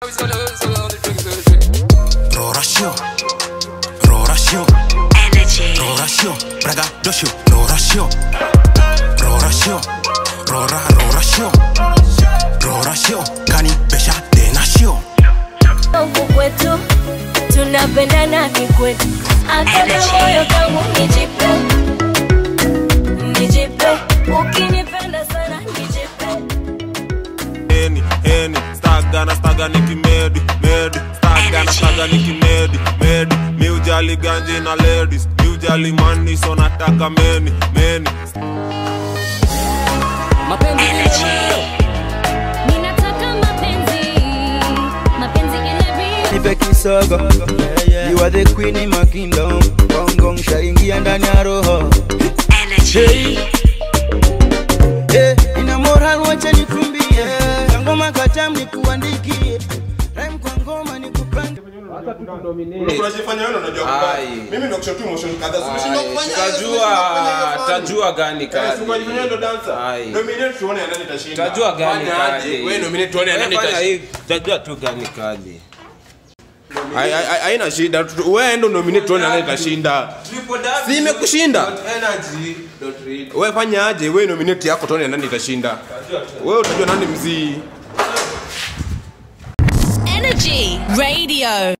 Rorasio, Rorasio, Rorasio, Braga dosio, Rorasio, Rorasio, Rora, Rorasio, Rorasio, Kani Besha Denasio. huku kwetu tunapendana kikwetu akana moyo kangu nijipe nijipe ukinipenda sana nijipe heni heni stagana staga nikimedi medi stagana staga nikimedi medi miujali ganji na ladies miujali mani so nataka meni meni ninataka mapenzi mapenzi ile nipe kisogo you are the queen in my kingdom gong gong shaingia ndani ya roho hey. hey. ina moral wacha nikumbie ngoma katam nikuandikie rhyme kwa ngoma nikupange unajifanya wewe unajua kubali. Ai. mimi ndo kushotu motion kadhaa so umeshindwa Ai, kufanya tajua tajua gani Eh, kazi si unajifanya ndo dancer Ai. nominate tuone nani itashinda tajua gani Fanya aje? kazi wewe nominate tuone nani Fanya itashinda hii, tajua tu gani kazi Ai- ai- ai- haina shida Tu- wewe ndo nominate tuone nani itashinda Si imekushinda? wewe fanya aje wewe nominate yako tuone nani itashinda wewe utajua nani mzii Energy Radio.